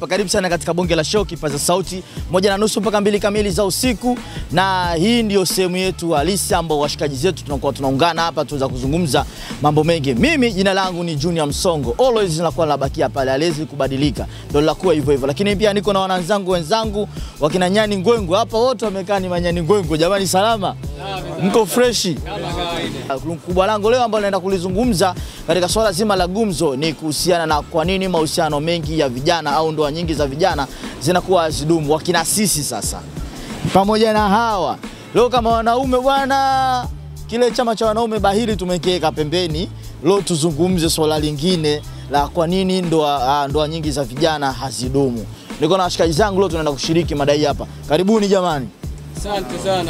hapa. Karibu sana katika bonge la show, kipaza sauti moja na nusu mpaka mbili kamili za usiku, na hii ndio sehemu yetu halisi ambao washikaji zetu tunakuwa tunaungana hapa tuweza kuzungumza mambo mengi. Mimi jina langu ni Junior Msongo, always nakuwa nabakia pale, haliwezi kubadilika, ndio lakuwa hivyo hivyo, lakini pia niko na wananzangu wenzangu wakina Nyani Ngwengo hapa, wote wamekaa ni manyani Ngwengo. Jamani, salama, mko freshi? Kubwa langu leo ambalo naenda kulizungumza katika swala zima la gumzo ni kuhusiana na kwa nini mahusiano mengi ya vijana au ndoa nyingi za vijana zinakuwa hazidumu. Wakina sisi sasa pamoja na hawa leo kama wanaume bwana, kile chama cha wanaume bahili tumekiweka pembeni. Leo tuzungumze swala lingine la kwa nini ndoa, ndoa nyingi za vijana hazidumu. Niko na washikaji zangu leo tunaenda kushiriki madai hapa. Karibuni jamani. Asante sana.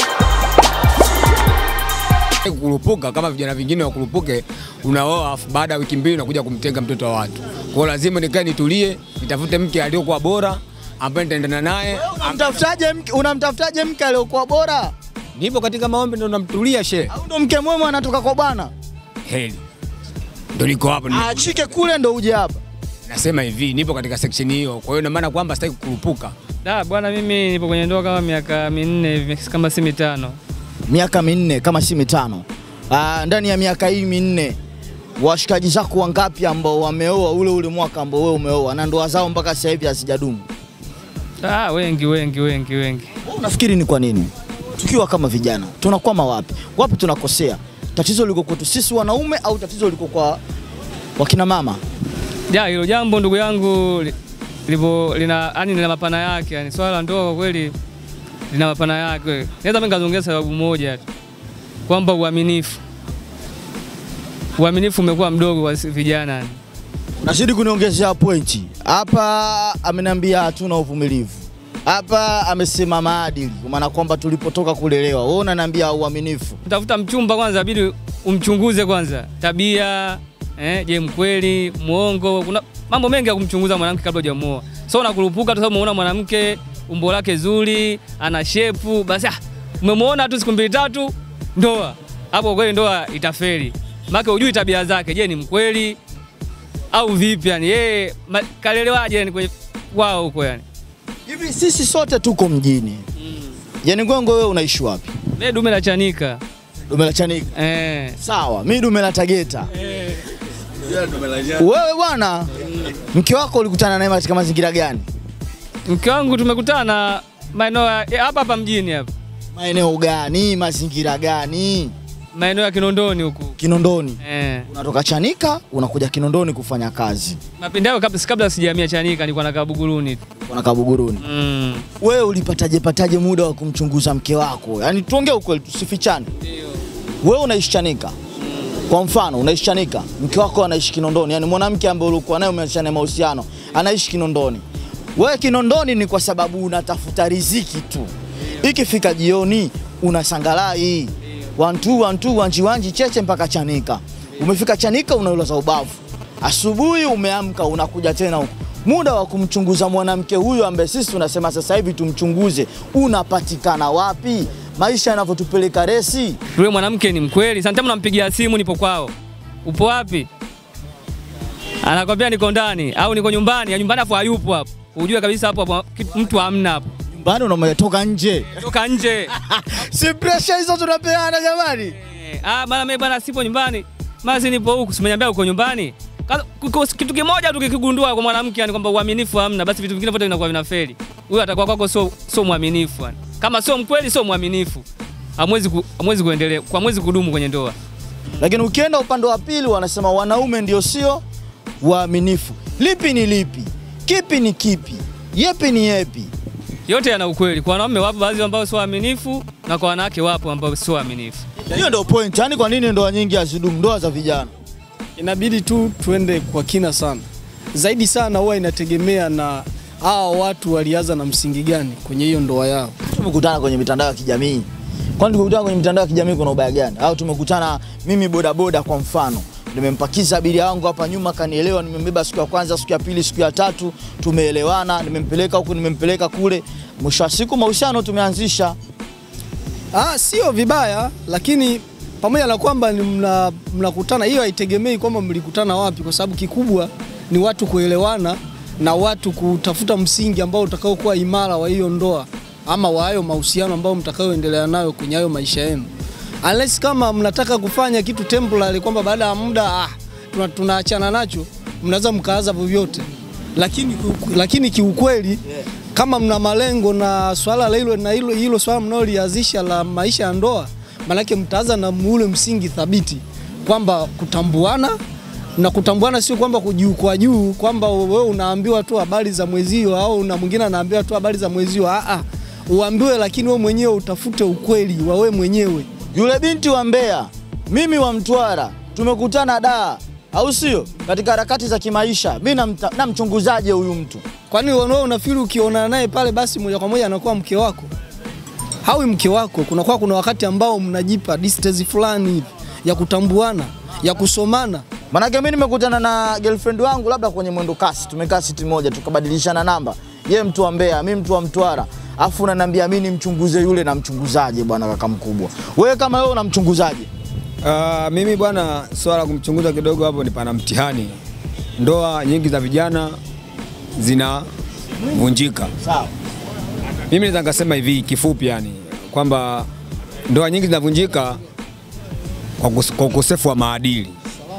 Kukurupuka kama vijana vingine wakurupuke, unaoa afu baada ya wiki mbili unakuja kumtenga mtoto wa watu. Kwa hiyo lazima nikae nitulie, nitafute mke aliyokuwa bora ambaye nitaendana naye. Unamtafutaje mke, unamtafutaje mke aliyokuwa bora? Nipo katika maombi ndo namtulia she. Au ndo mke mwema anatoka kwa bwana? Heli. Ndo niko hapa. ni- Achike kule ndo uje hapa. Nasema hivi, nipo katika section hiyo. Kwa hiyo ina maana kwamba sitaki kukurupuka. Da, bwana mimi nipo kwenye ndoa kama miaka minne hivi kama si mitano. Miaka minne kama si mitano. Ah, ndani ya miaka hii minne washikaji zako wangapi ambao wameoa ule ule mwaka ambao wewe umeoa na ndoa zao mpaka sasa hivi hazijadumu? Da, wengi wengi wengi wengi. Wewe Unafikiri ni kwa nini? Tukiwa kama vijana tunakwama wapi? Wapi tunakosea? Tatizo liko kwetu sisi wanaume au tatizo liko kwa wakina mama? Ja, hilo jambo ndugu yangu li- lipo lina yani lina mapana yake, yani swala la ndoa kwa kweli lina mapana yake. Naweza mimi ngazongea sababu moja tu. Kwamba uaminifu. Uaminifu umekuwa mdogo kwa sisi vijana. yani. Nazidi kuniongezea pointi hapa. Ameniambia hatuna uvumilivu hapa, amesema maadili, kwa maana kwamba tulipotoka kulelewa. Wewe unaniambia uaminifu. Tafuta mchumba kwanza, bidi umchunguze kwanza tabia eh, je, mkweli, muongo. Kuna mambo mengi ya kumchunguza mwanamke kabla hujamuoa. So unakurupuka tu sababu umeona mwanamke umbo lake zuri, ana shepu, basi ah, umemwona tu siku mbili tatu, ndoa. Hapo kweli ndoa itafeli, maana hujui tabia zake. Je, ni mkweli au vipi? Yani yeye ma- kalelewaje yani kwenye wao huko yani. Hivi sisi sote tuko mjini. Yaani Ngwengo, wewe unaishi wapi? Mimi dume la chanika Dume la Chanika. eh. Sawa, mi dume la Tageta. Wewe bwana, mke wako ulikutana naye katika mazingira gani? Mke wangu tumekutana maeneo ya ya hapa hapa mjini hapa. Maeneo gani? Mazingira gani? maeneo ya Kinondoni huku Kinondoni. eh. Unatoka Chanika unakuja Kinondoni kufanya kazi, Mapindi hayo kabla, kabla sijahamia Chanika nilikuwa nakaa Buguruni tu. unakaa Buguruni. Mm. Wewe ulipataje pataje muda wa kumchunguza mke wako? Yaani tuongee ukweli, tusifichane. Wewe unaishi Chanika, kwa mfano unaishi Chanika, mke wako anaishi Kinondoni, yaani mwanamke ambaye ulikuwa naye umeachana naye mahusiano anaishi Kinondoni. Wewe Kinondoni ni kwa sababu unatafuta riziki tu, ikifika jioni unasangalai wantu wantu wanji wanji cheche mpaka Chanika. Umefika Chanika unaulaza ubavu, asubuhi umeamka unakuja tena huku. Muda wa kumchunguza mwanamke huyu ambaye sisi tunasema sasa hivi tumchunguze unapatikana wapi? Maisha yanavyotupeleka resi. Yule mwanamke ni mkweli. Sometimes nampigia simu nipo kwao. Upo wapi? Anakwambia niko ndani au niko nyumbani, ya nyumbani afu hayupo hapo. Ujue kabisa hapo hapo kitu- mtu hamna hapo. Nyumbani unametoka nje, Toka nje. si pressure hizo tunapeana jamani. Eh, ah, bana mimi bana sipo nyumbani. Mazi nipo huku, simeniambia uko nyumbani. Kaza- kuko- Kitu kimoja tu kikigundua kwa mwanamke yani kwamba uaminifu hamna, basi vitu vingine vyote vinakuwa vinafeli. Huyo atakuwa kwako sio sio mwaminifu yani. Kama sio mkweli, sio mwaminifu. Hamwezi ku, hamwezi kuendelea, hamwezi kudumu kwenye ndoa. Lakini ukienda upande wa pili, wanasema wanaume ndio sio waaminifu. Lipi ni lipi? Kipi ni kipi? Yepi ni yepi? Yote yana ukweli. Kwa wanaume wapo baadhi ambao sio waaminifu na kwa wanawake wapo ambao sio waaminifu. Hiyo ndio point. Yaani kwa nini ndoa nyingi hazidumu, ndoa za vijana? Inabidi tu tuende kwa kina sana zaidi sana, huwa inategemea na hawa watu walianza na msingi gani kwenye hiyo ndoa yao. Tumekutana kwenye mitandao ya kijamii. Kwani tumekutana kwenye mitandao ya kijamii kuna ubaya gani? Au tumekutana mimi bodaboda kwa mfano, nimempakiza abiria wangu hapa nyuma, kanielewa, nimembeba siku ya kwanza, siku ya pili, siku ya tatu, tumeelewana, nimempeleka huku, nimempeleka kule, mwisho wa siku mahusiano tumeanzisha. Ah, sio vibaya, lakini pamoja na kwamba ni mna- mnakutana, hiyo haitegemei kwamba mlikutana wapi, kwa sababu kikubwa ni watu kuelewana na watu kutafuta msingi ambao utakaokuwa imara wa hiyo ndoa ama wa hayo mahusiano ambayo mtakayoendelea nayo kwenye hayo maisha yenu. Unless kama mnataka kufanya kitu temporary kwamba baada ya muda ah, tuna- tunaachana nacho, mnaweza mkaaza vyovyote, lakini kiu- lakini kiukweli kama mna malengo na swala la hilo na hilo hilo swala mnaolianzisha la maisha ya ndoa, maanake mtaanza na ule msingi thabiti kwamba kutambuana na kutambuana sio kwamba kujiukwa juu kwamba wewe unaambiwa tu habari za mwezio au na mwingine anaambiwa tu habari za mwezio. Ah, ah, uambiwe, lakini wewe mwenyewe utafute ukweli wa wewe mwenyewe. Yule binti wa Mbeya, mimi wa Mtwara, tumekutana daa, au sio? Katika harakati za kimaisha, mi namta- namchunguzaje huyu mtu? Kwani wewe unafikiri ukionana naye pale basi moja kwa moja anakuwa mke wako? Hawi mke wako. Kunakuwa kuna wakati ambao mnajipa distance fulani hivi ya kutambuana, ya kusomana. Manake mi nimekutana na girlfriend wangu labda kwenye mwendo kasi, tumekaa siti moja tukabadilishana namba, ye mtu wa Mbeya, mi mtu wa Mtwara, afu unaniambia mi nimchunguze yule, namchunguzaje bwana kaka mkubwa? Wewe kama wewe unamchunguzaje? Uh, mimi bwana, swala la kumchunguza kidogo hapo ni pana mtihani. Ndoa nyingi za vijana zinavunjika. Sawa. Mimi naweza nikasema hivi kifupi, yani kwamba ndoa nyingi zinavunjika kwa kus- kwa ukosefu wa maadili.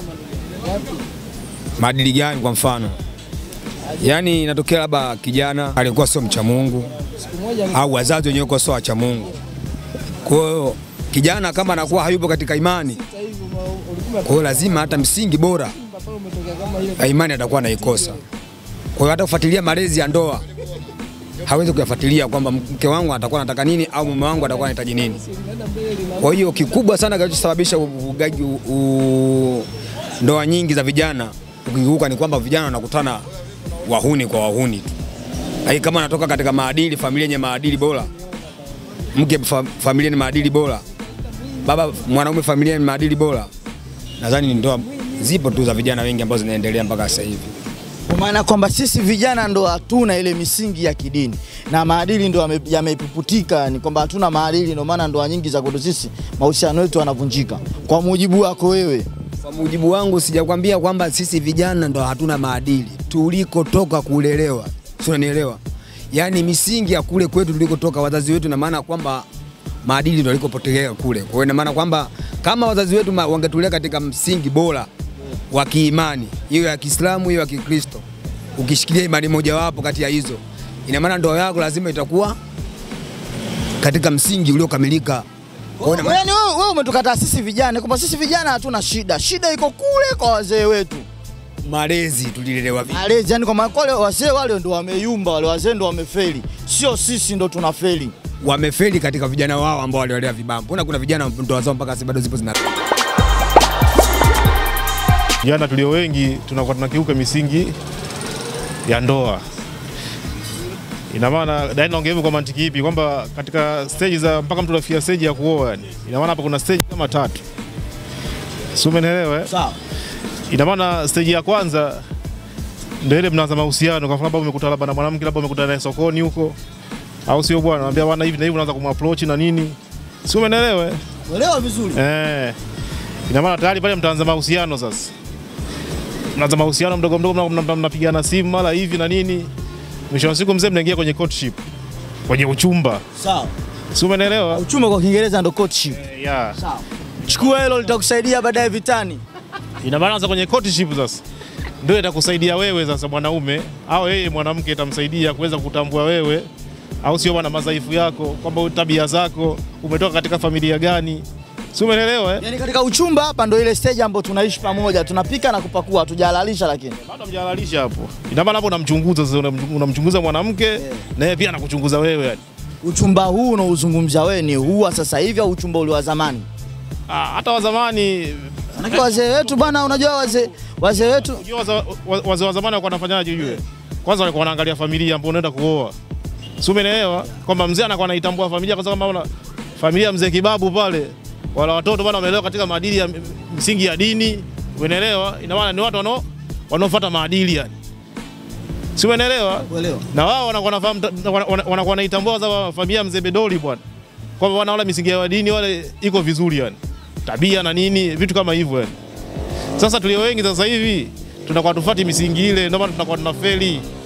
Maadili gani? Kwa mfano, yaani inatokea labda kijana alikuwa sio mcha Mungu au wazazi wenyewe kwa sio wacha Mungu. Kwa hiyo kijana kama anakuwa hayupo katika imani, kwa hiyo lazima hata msingi bora ya imani atakuwa anaikosa. Kwa hiyo hata kufuatilia malezi ya ndoa hawezi kuyafuatilia kwamba mke wangu atakuwa anataka nini au mume wangu atakuwa anahitaji nini. Kwa hiyo kikubwa sana kinachosababisha uvugaji u- u- ndoa nyingi za vijana ukigeuka ni kwamba vijana wanakutana wahuni kwa wahuni tu. Lakini kama anatoka katika maadili, familia yenye maadili bora, mke fa, familia yenye maadili bora, baba mwanaume familia yenye maadili bora, nadhani ni ndoa zipo tu za vijana wengi ambazo zinaendelea mpaka sasa hivi. Kwa maana kwamba sisi vijana ndo hatuna ile misingi ya kidini na maadili ndo yame- yamepuputika, ni kwamba hatuna maadili, ndio maana ndoa nyingi za kwetu sisi mahusiano yetu yanavunjika. Kwa mujibu wako wewe, Kwa mujibu wangu sijakwambia kwamba sisi vijana ndo hatuna maadili, tulikotoka kulelewa, si unanielewa? Yaani misingi ya kule kwetu tulikotoka wazazi wetu, na maana kwamba maadili ndo alikopotelea kule. Kwa hiyo ina maana kwamba kama wazazi wetu ma- wangetulea katika msingi bora wa kiimani, hiyo ya Kiislamu, hiyo ya Kikristo, ukishikilia imani mojawapo kati ya hizo, ina maana ndoa yako lazima itakuwa katika msingi uliokamilika. Kwa hiyo ina maana- yaani wewe, wewe umetukataa sisi vijana kwamba sisi vijana hatuna shida, shida iko kule kwa wazee wetu malezi tulilelewa vipi? malezi, yani kwa maana wale wazee wale ndo wameyumba, wale wazee ndo wamefeli, sio sisi ndo tunafeli. wamefeli katika vijana wao ambao waliolea vibaya. Mbona kuna vijana ndoa zao mpaka sasa bado zipo zina Vijana tulio wengi tunakuwa tunakiuka misingi ya ndoa. Ina maana dai naongea hivyo kwa mantiki ipi? Kwamba katika stage za mpaka mtu anafikia stage ya kuoa, yani ina maana hapa kuna stage kama tatu, si umenielewa? eh? Sawa. Ina maana stage ya kwanza ndio ile mnaanza mahusiano, kwa mfano labda umekutana labda na mwanamke labda umekutana naye sokoni huko, au sio bwana? Anambia bwana hivi na hivi, unaanza kumapproach na nini, si umenielewa? eh? Uelewa vizuri. Eh, ina maana tayari pale mtaanza mahusiano sasa. Mnaanza mahusiano mdogo mdogo, mna- mna- mnapigana simu mara hivi na nini, mwisho wa siku mzee mnaingia kwenye courtship, kwenye uchumba, Sawa. si umeelewa? Uchumi kwa Kiingereza ndo courtship. Eh, Yeah. Sawa. Chukua hilo litakusaidia baadaye vitani. Ina maana sasa kwenye courtship sasa ndio itakusaidia wewe sasa mwanaume au yeye mwanamke itamsaidia kuweza kutambua wewe au sio bwana, madhaifu yako, kwamba wewe tabia zako, umetoka katika familia gani, si umeelewa eh? Yaani katika uchumba hapa ndo ile stage ambayo tunaishi pamoja, tunapika na kupakua, hatujahalalisha lakini. bado mjalalisha hapo. Ina maana hapo unamchunguza sasa, unamchungu- unamchunguza mwanamke na yeye pia anakuchunguza wewe yani. Uchumba huu unaozungumzia wewe ni huu wa sasa hivi au uchumba ule wa zamani? Ah, hata wa zamani Manake wazee wetu bwana, unajua wazee wazee wetu unajua waza- wa- wazee wa zamani walikuwa wanafanyaje ujue? Kwanza walikuwa wanaangalia familia ambapo unaenda kuoa. Si umeelewa? Kwamba mzee anakuwa anaitambua familia kwa sababu kama una familia ya mzee Kibabu pale wala watoto bwana wameelewa katika maadili ya msingi ya dini, umeelewa? Ina maana ni watu wanao wanaofuata maadili yani. Si umeelewa? uelewa. na wao wanakuwa wanafahamu wana- wana- wanakuwa wanaitambua za familia ya mzee Bedoli bwana, kwamba wanaona misingi ya dini wale iko vizuri yani, tabia na nini vitu kama hivyo yani. Sasa tulio wengi sasa hivi tunakuwa tufuati misingi ile, ndio maana tunakuwa tunafeli.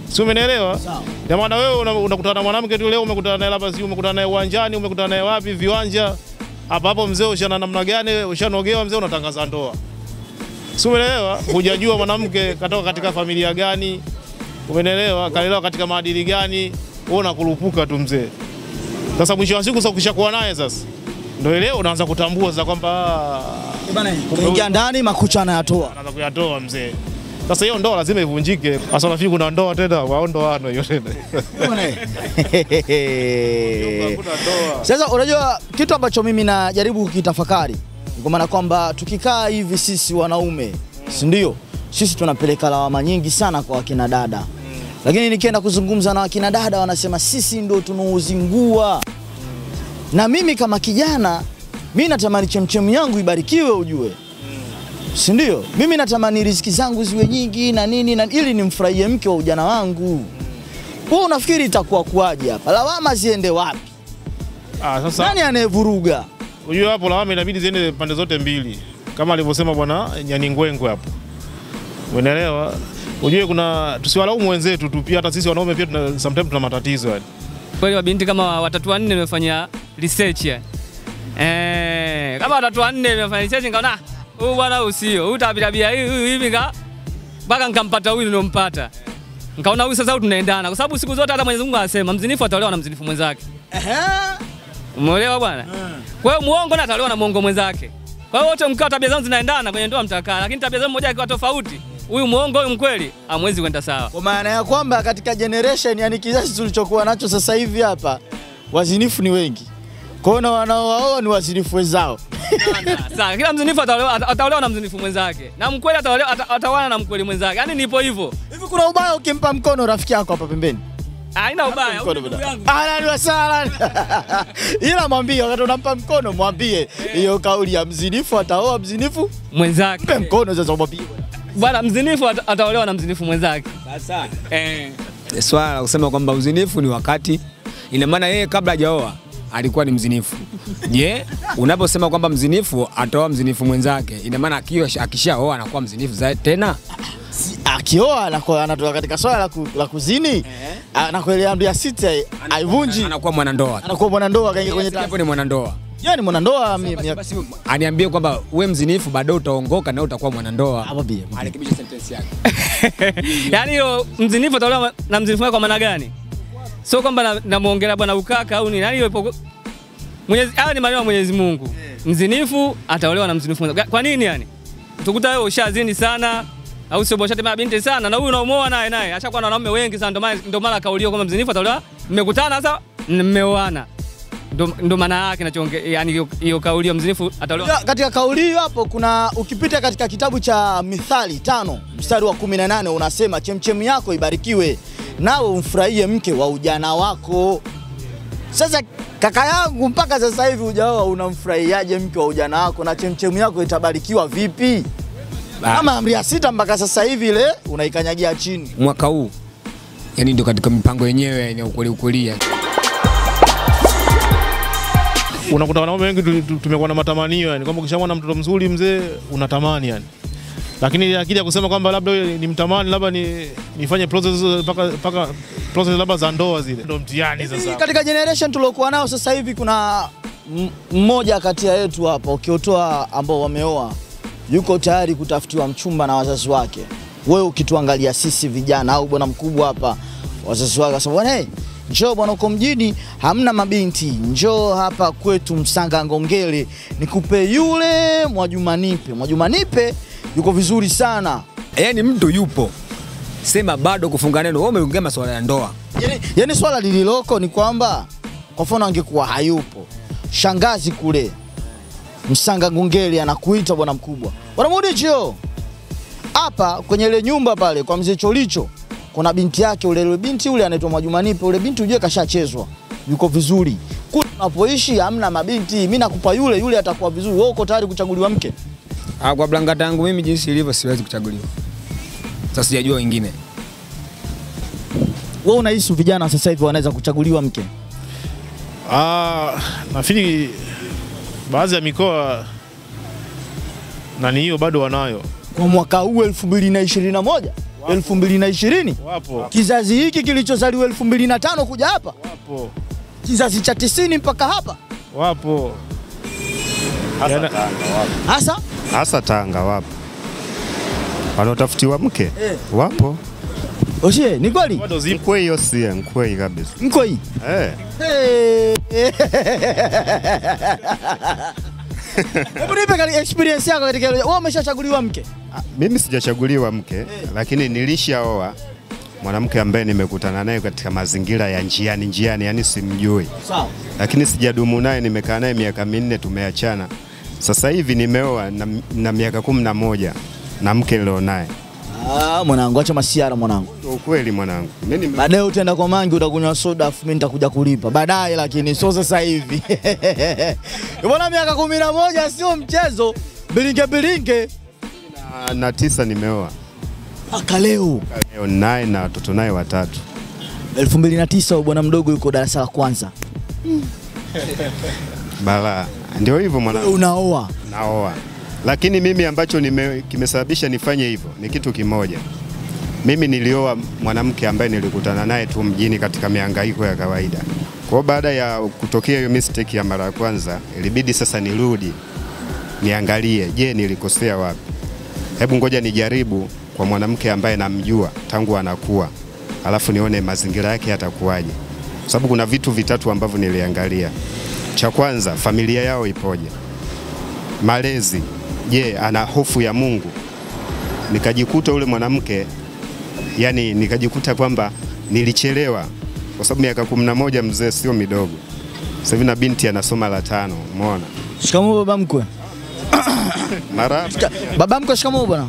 si umenielewa? Ya maana wewe una- unakutana na mwanamke tu leo, umekutana naye labda, si umekutana naye uwanjani, umekutana naye wapi, viwanja hapa hapo, mzee ushana namna gani, ushanogewa mzee, unatangaza ndoa, si umenielewa? Hujajua mwanamke katoka katika familia gani, umenielewa, kalelewa katika maadili gani, wewe unakurupuka tu mzee. Sasa mwisho wa siku sasa ukishakuwa naye sasa ndio leo unaanza kutambua sasa kwamba ah, Ingia ndani makucha anayatoa. anaanza kuyatoa mzee. Sasa hiyo ndoa lazima ivunjike. Sasa nafikiri kuna ndoa tena, wao ndoano hiyo tena. Hakuna ndoa. Sasa unajua kitu ambacho mimi najaribu kukitafakari kwa maana kwamba tukikaa hivi sisi wanaume, si ndio? Sisi tunapeleka lawama nyingi sana kwa wakina dada, lakini nikienda kuzungumza na wakina dada wanasema sisi ndio tunaozingua. Na mimi kama kijana, mi natamani chemchemu yangu ibarikiwe, ujue si ndio? Mimi natamani riziki zangu ziwe nyingi na nini na ili nimfurahie mke wa ujana wangu. Wewe unafikiri itakuwa kuwaje hapa? Lawama ziende wapi? Ah, sasa Nani anayevuruga? unajua hapo lawama inabidi ziende pande zote mbili. Kama alivyosema bwana Nyani Ngwengwe hapo. Unaelewa? Ujue kuna tusiwalaumu wenzetu tu, pia hata sisi wanaume pia tuna, sometimes tuna matatizo yani. Kweli wabinti kama watatu wanne nimefanya research ya. Eh, kama watatu wanne nimefanya research nikaona "Ah, huyu bwana huyu sio. Huyu tabia tabia hii huyu hivi ka mpaka nikampata huyu niliompata. Nikaona huyu sasa huyu tunaendana kwa sababu siku zote hata Mwenyezi Mungu anasema mzinifu ataolewa na mzinifu mwenzake. Umeelewa bwana? Kwa hiyo muongo na ataolewa na muongo mwenzake. Kwa hiyo wote mkao tabia zao zinaendana kwenye ndoa mtakaa, lakini tabia zao mmoja akiwa tofauti, huyu muongo huyu mkweli, hamwezi kwenda sawa. Kwa maana ya kwamba katika generation, yani kizazi tulichokuwa nacho sasa hivi hapa, wazinifu ni wengi. Kwa hiyo na wanaowaoa ni wazinifu wenzao. Sawa, kila mzinifu ataolewa ata- ataolewa na mzinifu mwenzake. Na mkweli ataolewa ata- ataoana na mkweli mwenzake. Yaani nipo hivyo. Hivi kuna ubaya ukimpa mkono rafiki yako hapa pembeni? Haina ubaya. Huyu Mkono ni ndugu bwana. yangu. Ahlan wa sahlan. Ila mwambie wakati unampa mkono mwambie hiyo kauli ya mzinifu ataoa mzinifu, mpe Mwenzake. mkono sasa mwambie. Bwana mzinifu ata- ataolewa na mzinifu mwenzake. Eh. Swala la kusema kwamba uzinifu ni wakati, ina maana yeye kabla hajaoa alikuwa ni mzinifu. Je, unaposema kwamba mzinifu ataoa mzinifu mwenzake, ina maana akiwa akishaoa anakuwa mzinifu za tena? Akioa anakuwa anatoka katika swala la, ku, la kuzini anakuelea amri ya sita aivunji, anakuwa mwanandoa. anakuwa mwanandoa kaingia kwenye Hapo taasisi. ni mwanandoa. Yeye ni mwanandoa mi- mi- Basi aniambie kwamba we mzinifu baadaye utaongoka na utakuwa mwanandoa. Mwambie, mwambie. Arekebishe sentence yake. Yaani hiyo mzinifu ataolewa na mzinifu mwenzake kwa maana gani? Sio kwamba na- namuongelea bwana ukaka au nini. Yaani hiyo ipo Mwenyezi haya ni maneno ya Mwenyezi Mungu. Mzinifu ataolewa na mzinifu mwenzake. Kwa nini yani? Tukuta wewe ushazini sana au sio bosha tena binti sana na huyu unaomoa naye naye ashakuwa na wanaume wengi sana ndio maana ndio maana kaulio kwamba mzinifu ataolewa mmekutana sasa mmeoana. Ndio ndio maana yake nachoongea yani hiyo- hiyo kaulio mzinifu ataolewa Ya, katika kauli hiyo hapo kuna ukipita katika kitabu cha Mithali tano mstari wa 18 unasema chemchemu yako ibarikiwe nawe umfurahie mke wa ujana wako. Sasa kaka yangu, mpaka sasa hivi hujaoa, unamfurahiaje mke wa ujana wako na chemchemu yako itabarikiwa vipi? Kama amri ya sita mpaka sasa hivi ile unaikanyagia chini. Mwaka huu yani ndio katika mipango yenyewe ya ukweli ukweli. Unakuta wanaume wengi tu- tu- tumekuwa na matamanio yani kwamba ukishamwona mtoto mzuri mzee unatamani yani. Lakini akija kusema kwamba labda wewe ni mtamani labda ni nifanye process mpaka mpaka process labda za ndoa zile. Ndio mtihani sasa. Katika generation tuliokuwa nao sasa hivi kuna m- mmoja kati ya yetu hapa ukiotoa ambao wameoa yuko tayari kutafutiwa mchumba na wazazi wake. Wewe ukituangalia sisi vijana au bwana mkubwa hapa, wazazi wake wasema bwana, hey, njoo bwana, uko mjini hamna mabinti, njoo hapa kwetu Msanga Ngongele nikupe yule Mwajuma Nipe. Mwajuma Nipe yuko vizuri sana Yaani mtu yupo sema bado kufunga neno, wewe umeongea masuala ya ndoa. Yani, yani swala lililoko ni kwamba kwa mfano angekuwa hayupo shangazi kule Msanga Ngungeli anakuita bwana mkubwa, bwana Mudicho, hapa kwenye ile nyumba pale kwa mzee Cholicho kuna binti yake ule, ule binti ule anaitwa Mwajumanipe, ule binti ujue kashachezwa, yuko vizuri kule unapoishi hamna mabinti, mimi nakupa yule yule, atakuwa vizuri. Wewe uko tayari kuchaguliwa mke? Ah, kwa blangata yangu mimi jinsi ilivyo siwezi kuchaguliwa. Sasa sijajua wengine. Wewe unahisi vijana sasa hivi wanaweza kuchaguliwa mke? Ah, nafikiri baadhi ya mikoa nani hiyo bado wanayo. kwa mwaka huu 2021 2020 Wapo. kizazi hiki kilichozaliwa 2005 kuja hapa Wapo. kizazi cha 90 mpaka hapa Wapo. Hasa Yana- Tanga wapo. hasa Hasa Tanga wapo. Wanaotafutiwa mke Eh. wapo. oshie ni kweli Bado zipo. Mkwei hiyo sie, mkwei kabisa. mko hii Eh. Hey. Hebu nipe kali- experience yako katika hilo. Wewe umeshachaguliwa mke? Ah, Mimi sijachaguliwa mke lakini nilishaoa mwanamke ambaye nimekutana naye katika mazingira ya njiani njiani, yani simjui, Sawa. lakini sijadumu naye, nimekaa naye miaka minne, tumeachana. Sasa hivi nimeoa na, na miaka kumi na moja na mke nilio naye. Ah, mwanangu acha masiara mwanangu. Ndio ukweli mwanangu, mimi nime- Baadaye utaenda kwa mangi utakunywa soda afu mimi nitakuja kulipa. Baadaye lakini sio sasa hivi. Bwana miaka kumi na moja sio mchezo. Bilinge bilinge. na, na tisa nimeoa Mpaka leo. leo naye na watoto naye watatu. 2009 bwana mdogo yuko darasa la kwanza. Balaa, ndio hivyo Wewe mwanangu, unaoa. naoa. Lakini mimi ambacho nime, kimesababisha nifanye hivyo ni kitu kimoja. Mimi nilioa mwanamke ambaye nilikutana naye tu mjini katika mihangaiko ya kawaida. Kwa hiyo baada ya kutokea hiyo mistake ya mara ya kwanza, ilibidi sasa nirudi niangalie, je, nilikosea wapi? Hebu ngoja nijaribu kwa mwanamke ambaye namjua tangu anakuwa, alafu nione mazingira yake yatakuwaje, kwa sababu kuna vitu vitatu ambavyo niliangalia. Cha kwanza, familia yao ipoje? Malezi, je, ana hofu ya Mungu? Nikajikuta ule mwanamke yani, nikajikuta kwamba nilichelewa, kwa sababu miaka kumi na moja mzee sio midogo. Sasa hivi na binti anasoma la tano, umeona Shikamoo baba mkwe. mara Shika- Baba mkwe shikamoo bwana.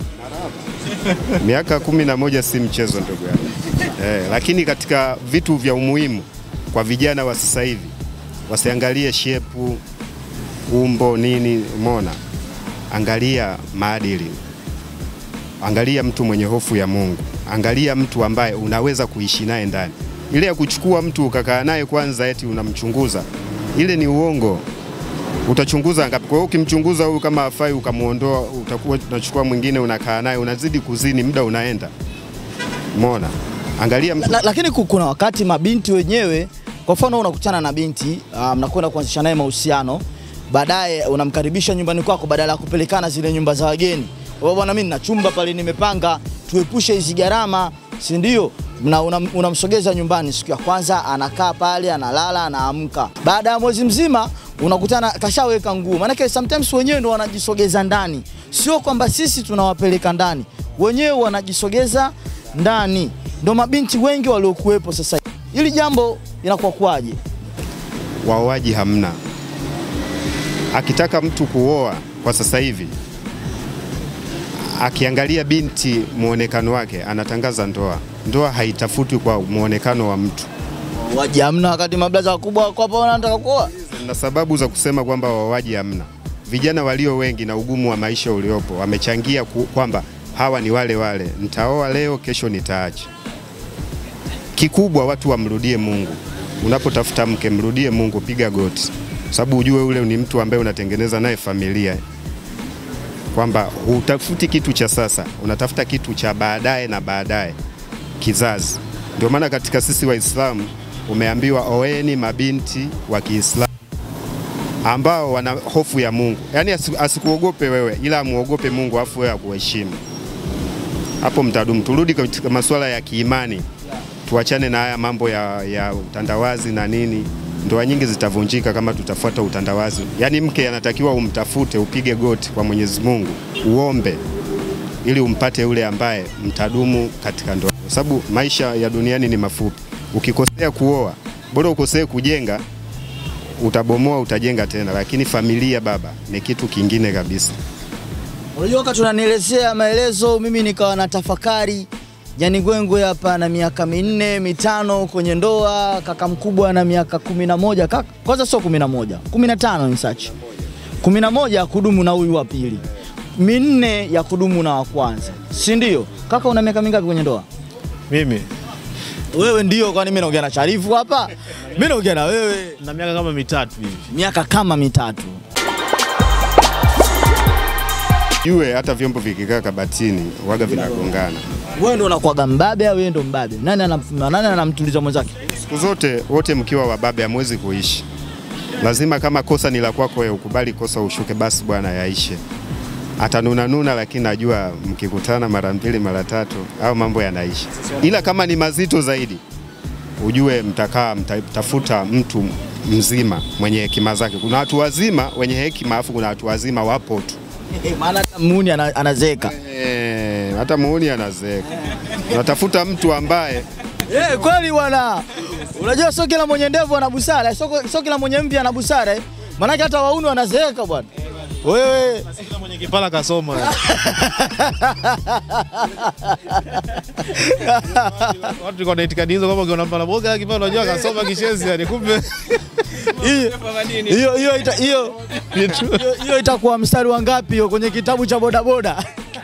miaka kumi na moja si mchezo ndugu yangu eh, lakini katika vitu vya umuhimu kwa vijana wa sasa hivi wasiangalie shepu, umbo, nini, umeona, angalia maadili, angalia mtu mwenye hofu ya Mungu, angalia mtu ambaye unaweza kuishi naye ndani. Ile ya kuchukua mtu ukakaa naye kwanza eti unamchunguza, ile ni uongo. Utachunguza ngapi? Kwa hiyo ukimchunguza huyu kama afai, ukamwondoa, utakuwa unachukua mwingine, unakaa naye, unazidi kuzini, muda unaenda. Umeona, angalia mtu La, lakini ku- kuna wakati mabinti wenyewe, kwa mfano unakutana na binti uh, mnakwenda kuanzisha naye mahusiano, baadaye unamkaribisha nyumbani kwako, badala ya kupelekana zile nyumba za wageni. Wewe bwana, mimi nina chumba pale nimepanga, tuepushe hizi gharama, si ndio? Na unam- unamsogeza nyumbani, siku ya kwanza anakaa pale, analala, anaamka. Baada ya mwezi mzima unakutana kashaweka nguo, maanake sometimes wenyewe ndo wanajisogeza ndani, sio kwamba sisi tunawapeleka ndani, wenyewe wanajisogeza ndani. Ndo mabinti wengi waliokuwepo sasa. Hili jambo inakuwa kwaje? waoaji hamna. Akitaka mtu kuoa kwa sasa hivi, akiangalia binti muonekano wake, anatangaza ndoa. Ndoa haitafutwi kwa muonekano wa mtu, Waje hamna wakati mablaza wakubwa wako hapa wanataka kuoa. na sababu za kusema kwamba waoaji hamna. Vijana walio wengi na ugumu wa maisha uliopo wamechangia ku, kwamba hawa ni wale wale, nitaoa leo, kesho nitaacha. Kikubwa watu wamrudie Mungu. Unapotafuta mke, mrudie Mungu, piga goti, sababu ujue ule ni mtu ambaye unatengeneza naye familia, kwamba hutafuti kitu cha sasa, unatafuta kitu cha baadaye na baadaye, kizazi. Ndio maana katika sisi Waislamu umeambiwa oeni mabinti wa Kiislamu ambao wana hofu ya Mungu, yaani asi- asikuogope wewe, ila amuogope Mungu, afu wewe akuheshimu. Hapo mtadumu. Turudi katika masuala ya kiimani, tuachane na haya mambo ya, ya utandawazi na nini. Ndoa nyingi zitavunjika kama tutafuata utandawazi. Yaani mke anatakiwa umtafute, upige goti kwa Mwenyezi Mungu, uombe ili umpate yule ambaye mtadumu katika ndoa, kwa sababu maisha ya duniani ni mafupi. Ukikosea kuoa, bora ukosee kujenga, utabomoa, utajenga tena, lakini familia baba ni kitu kingine kabisa. Unajua wakati unanielezea maelezo mimi nikawa na tafakari Jani Gwengwe hapa na miaka minne mitano kwenye ndoa, kaka mkubwa na miaka kumi na moja kaka, kwanza sio kumi na moja kumi na tano ni sachi kumi na moja ya kudumu na huyu wa pili, minne ya kudumu na wa kwanza, si ndio? Kaka una miaka mingapi kwenye ndoa? Mimi Wewe ndio, kwani mimi naongea na Sharifu hapa? Mimi naongea na wewe na miaka kama mitatu hivi. miaka kama mitatu. Jue hata vyombo vikikaa kabatini waga vinagongana. Wewe ndo unakuwaga mbabe au yeye ndo mbabe? Nani anam, nani anamtuliza mwenzake? Siku zote wote mkiwa wababe hamwezi kuishi. Lazima kama kosa ni la kwako wewe ukubali kosa ushuke, basi bwana yaishe. Atanuna nuna, lakini najua mkikutana mara mbili mara tatu au mambo yanaisha, ila kama ni mazito zaidi ujue mtakaa mtafuta mtu mzima mwenye hekima zake. Kuna watu wazima wenye hekima, afu kuna watu wazima wapo tu Maana hata muuni ana- anazeeka. Eh, hata muuni anazeeka. Unatafuta mtu ambaye Eh, kweli bwana. Unajua sio kila mwenye ndevu ana busara, sio sio kila mwenye mvi ana busara eh. Maanake hata wauni wanazeeka bwana. Wewe Kila mwenye kipala kasoma. Watu walikuwa na itikadi hizo kwamba ukiona mpala boga kipala unajua kasoma kishenzi yani kumbe hiyo hiyo hiyo ita- hiyo hiyo- hiyo itakuwa mstari wa ngapi hiyo kwenye kitabu cha bodaboda?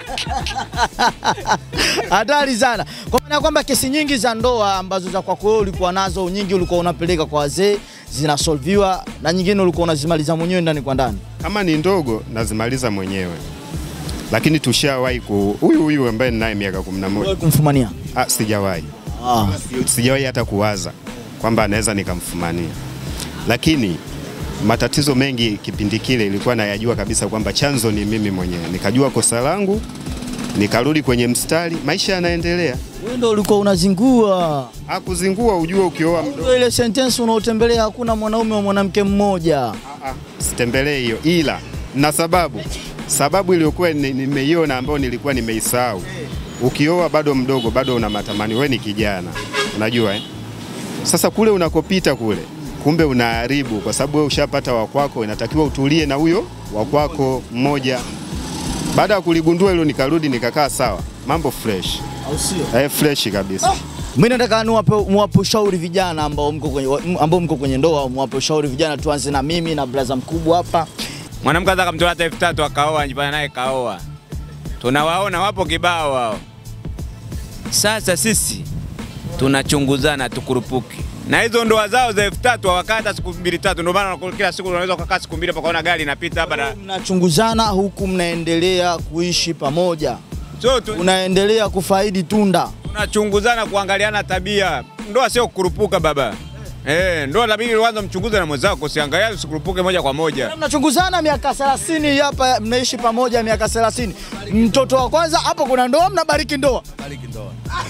Hatari sana. Kwa maana ya kwamba kesi nyingi za ndoa ambazo za kwako wewe ulikuwa nazo, nyingi ulikuwa unapeleka kwa wazee, zinasolviwa na nyingine ulikuwa unazimaliza mwenyewe ndani kwa ndani. kama ni ndogo nazimaliza mwenyewe, lakini tushawahi ku huyu huyu ambaye ninaye miaka 11 Wewe kumfumania. ah, sijawahi Ah. sijawahi hata kuwaza kwamba anaweza nikamfumania, lakini matatizo mengi kipindi kile ilikuwa nayajua kabisa kwamba chanzo ni mimi mwenyewe, nikajua kosa langu, nikarudi kwenye mstari, maisha yanaendelea. Wewe ndio ulikuwa unazingua. Hakuzingua, ujue ukioa mdogo Ndio ile sentence unaotembelea hakuna mwanaume wa mwanamke mmoja. Ah, ah, sitembelee hiyo, ila na sababu sababu iliyokuwa ni- nimeiona ambayo nilikuwa nimeisahau. Ukioa bado mdogo, bado una matamani, we ni kijana, unajua eh? Sasa kule unakopita kule, kumbe unaharibu, kwa sababu wewe ushapata wakwako, inatakiwa utulie na huyo wakwako mmoja. Baada ya kuligundua hilo, nikarudi nikakaa sawa, mambo fresh Au sio? eh, fresh kabisa. Mimi nataka niwape muwape ushauri vijana ambao mko kwenye ambao mko kwenye ndoa, muwape ushauri vijana. Tuanze na mimi na blaza mkubwa hapa. Mwanamke anza kamtoa hata elfu tatu akaoa, nyumbani naye kaoa. Tunawaona wapo kibao wao. Sasa sisi tunachunguzana tukurupuki na hizo ndoa zao za elfu tatu hawakaa hata siku mbili tatu. Ndio maana kila siku unaweza ukakaa siku mbili pakaona gari inapita hapa na Mnachunguzana huku mnaendelea kuishi pamoja, so tu, unaendelea kufaidi tunda. tunachunguzana kuangaliana tabia. Ndoa sio kukurupuka baba. Eh, ndoa inabidi kwanza mchunguze na mwenzako, usiangalia usikurupuke moja kwa moja. Mnachunguzana miaka 30 hapa, mnaishi pamoja miaka 30. Mtoto wa kwanza hapo kuna ndoa, mnabariki ndoa. Bariki ndoa.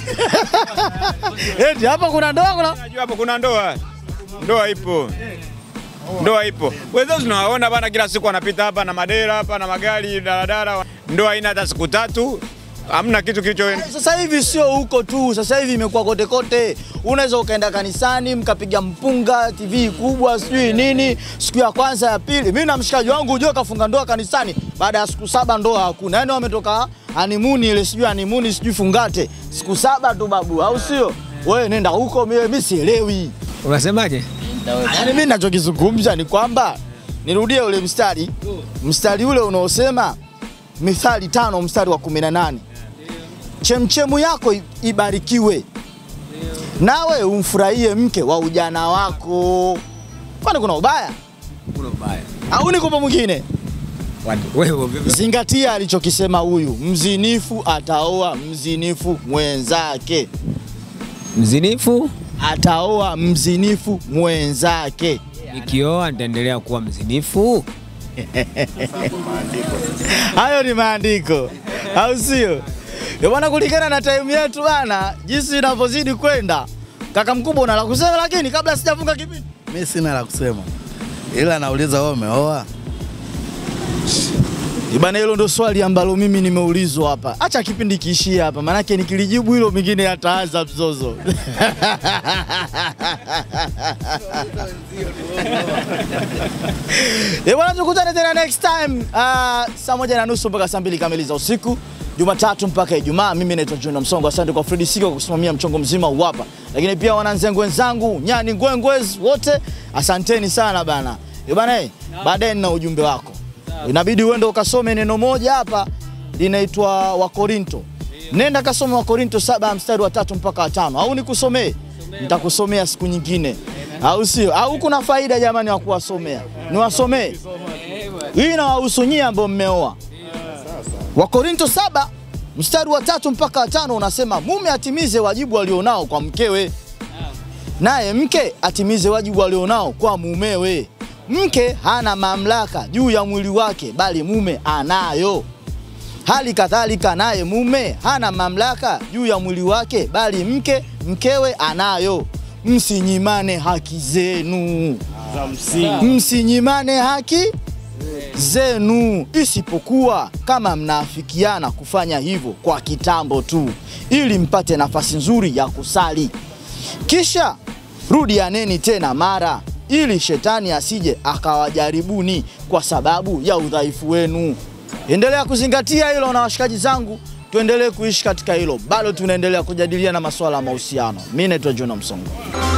Eti hapa kuna ndoa, kuna Najua hapo kuna ndoa, ndoa ipo, ndoa ipo. Wenzao tunawaona bana, kila siku wanapita hapa na madera hapa na magari daladala. Ndoa haina hata siku tatu, hamna kitu kilicho Sasa hivi sio huko tu, sasa hivi imekuwa kote kote. Unaweza ukaenda kanisani mkapiga mpunga, TV kubwa, sijui nini, siku ya kwanza ya pili. Mimi na mshikaji wangu ujue kafunga ndoa kanisani, baada ya siku saba ndoa hakuna. Yaani wametoka honeymoon ile, sijui honeymoon, sijui fungate, siku saba tu babu, au sio? Wewe nenda huko, mimi mimi sielewi. Unasemaje? Yaani mimi ninachokizungumza ni kwamba nirudie ule mstari, mstari ule unaosema Mithali tano mstari wa 18 chemchemu yako i- ibarikiwe, nawe umfurahie mke wa ujana wako. Kwani kuna ubaya Kuna ubaya. au ni kupo mwingine? Watu- Wewe vipi? Zingatia alichokisema huyu, mzinifu ataoa mzinifu mwenzake, Mzinifu ataoa mzinifu mwenzake. nikioa nitaendelea kuwa mzinifu. Hayo ni maandiko, au sio? Ndio bwana, kulingana na time yetu bana, jinsi inavyozidi kwenda, kaka mkubwa, una la kusema? Lakini kabla sijafunga kipindi, Mi sina la kusema, ila nauliza wewe umeoa? Eh bana, hilo ndo swali ambalo mimi nimeulizwa hapa. Acha kipindi kiishie hapa, maanake nikilijibu hilo mingine yataanza mzozo. Eh bwana, tukutane tena next time uh, saa moja na nusu mpaka saa mbili kamili za usiku Jumatatu mpaka Ijumaa. Mimi naitwa Junior Msongo. Asante kwa Fredi Siko kwa kusimamia mchongo mzima huu hapa, lakini pia wananzengo wenzangu nyani ngwengwez wote, asanteni sana bana. Eh bana, eh, baadaye nina ujumbe wako, inabidi uende ukasome neno moja hapa linaitwa Wakorinto. Nenda kasome Wakorinto saba mstari wa tatu mpaka wa tano, au nikusomee? Nitakusomea siku nyingine, au sio? Au kuna faida jamani wa kuwasomea? Niwasomee hii inawahusu nyie ambao mmeoa. Wakorinto saba mstari wa tatu mpaka wa tano unasema mume atimize wajibu alionao kwa mkewe, naye mke atimize wajibu alionao kwa mumewe. Mke hana mamlaka juu ya mwili wake, bali mume anayo. Hali kadhalika naye mume hana mamlaka juu ya mwili wake, bali mke mkewe anayo. Msinyimane haki zenu, msinyimane haki zenu, isipokuwa kama mnaafikiana kufanya hivyo kwa kitambo tu, ili mpate nafasi nzuri ya kusali. Kisha rudianeni tena mara, ili shetani asije akawajaribuni kwa sababu ya udhaifu wenu. Endelea kuzingatia hilo na washikaji zangu, tuendelee kuishi katika hilo. Bado tunaendelea kujadiliana masuala ya mahusiano. Mimi naitwa Jona Msongo.